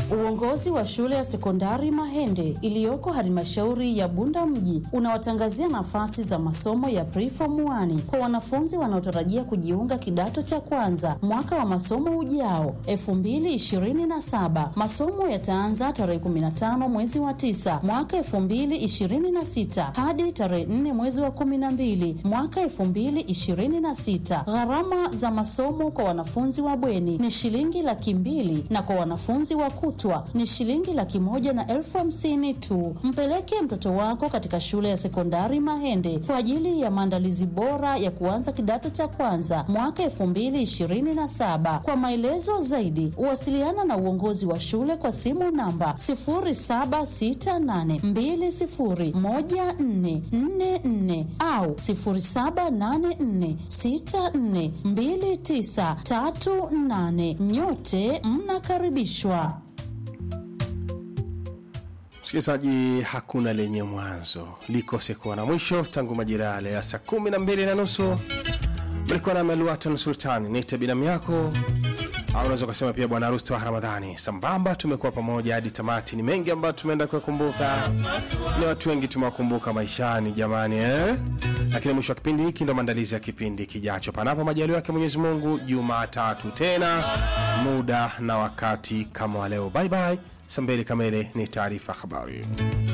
Uongozi wa shule ya sekondari Mahende iliyoko halmashauri ya Bunda mji unawatangazia nafasi za masomo ya preform 1 kwa wanafunzi wanaotarajia kujiunga kidato cha kwanza mwaka wa masomo ujao 2027. Masomo yataanza tarehe 15 mwezi wa 9 mwaka 2026 hadi tarehe 4 mwezi wa 12 mwaka 2026. Gharama za masomo kwa wanafunzi wa bweni ni shilingi laki mbili na kwa wanafunzi wa kutwa ni shilingi laki moja na elfu hamsini tu. Mpeleke mtoto wako katika shule ya sekondari Mahende kwa ajili ya maandalizi bora ya kuanza kidato cha kwanza mwaka elfu mbili ishirini na saba. Kwa maelezo zaidi, wasiliana na uongozi wa shule kwa simu namba sifuri saba sita nane mbili sifuri moja nne nne nne au sifuri saba nane nne sita nne mbili tisa tatu nane. Nyote mnakaribishwa. Msikilizaji, hakuna lenye mwanzo likose kuwa na mwisho. Tangu majira yale ya saa kumi na mbili na nusu mlikuwa na Meluatan Sultani, nite binamu yako au unaweza ukasema pia bwana harusi wa Ramadhani. Sambamba tumekuwa pamoja hadi tamati. Ni mengi ambayo tumeenda kuyakumbuka, ni watu wengi tumewakumbuka maishani jamani, eh? Lakini mwisho wa kipindi hiki ndo maandalizi ya kipindi kijacho, panapo majaliwa yake Mwenyezi Mungu, Jumatatu tena muda na wakati kama wa leo. Bye bye. Saa mbili kamili ni taarifa habari.